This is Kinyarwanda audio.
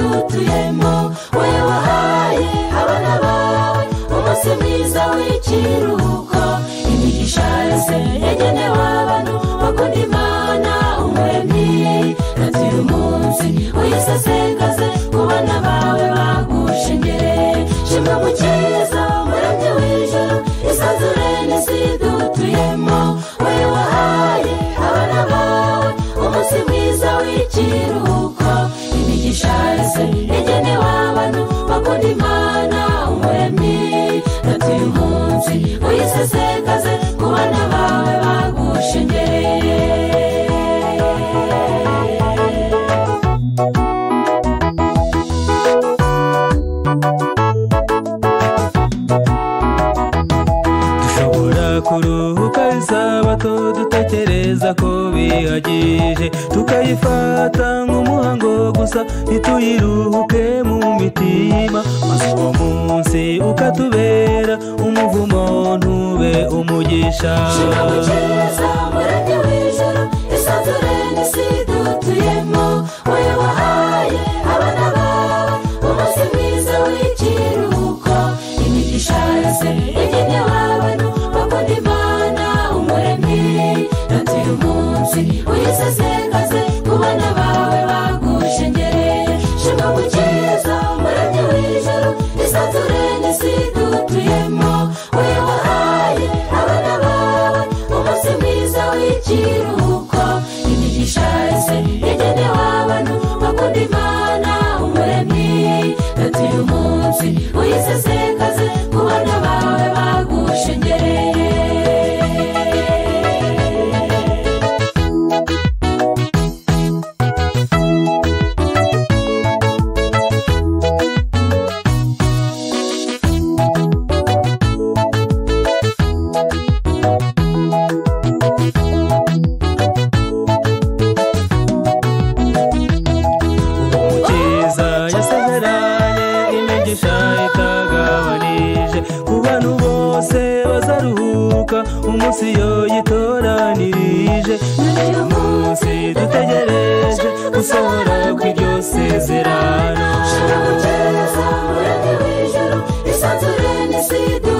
wuzuyemo we wahaye abana bawe umunsi mwiza w'ikiruhuko imigisha yose yagenewe abantu bakunda imana umuremyi nagira umunsi uyisesengaze ku bana bawe bagushengere shima gukiza umuremyi w'ijoro isanzure n'isi dutuyemo we wahaye abana bawe umunsi mwiza w'ikiruhuko imigisha yose yagenewe abantu bakunda imana umuremyi natuye umunsi uyisesengaze ku bana bawe bagushengereye dushobora kuruhuka isabato dutekereza ko bihagije tukayifata nk'umuhango gusa ntituyiruhuke mu mitima maze uwo munsi ukatubera umuvumo ntube umugisha shima gukiza umurage w'ijoro isanzure n'isi dutuyemo wowe wahaye abana bawe umunsi mwiza w'ikiruhuko imigisha yose yagenewe abantu bakunda imana umuremyi natuye umunsi uyisesengaze ku bana bawe bagushengereye shima gukiza umurage w'ijoro isanzure n'isi dutuyemo wowe wahaye abana bawe umunsi mwiza w'ikiruhuko imigisha yose yagenewe abantu bakunda imana umuremyi natuye umunsi uyisesekaze ku bana bawe bagushengereye umukiza yasemeranye imigisha itagabanije ku bantu bose bazaruhuka umunsi yo yitoranirije ni uyu munsi dutegereje gusohora kw'iryo sezerano shira gukiza umurage w'ijoro isanzure n'isi dutuyemo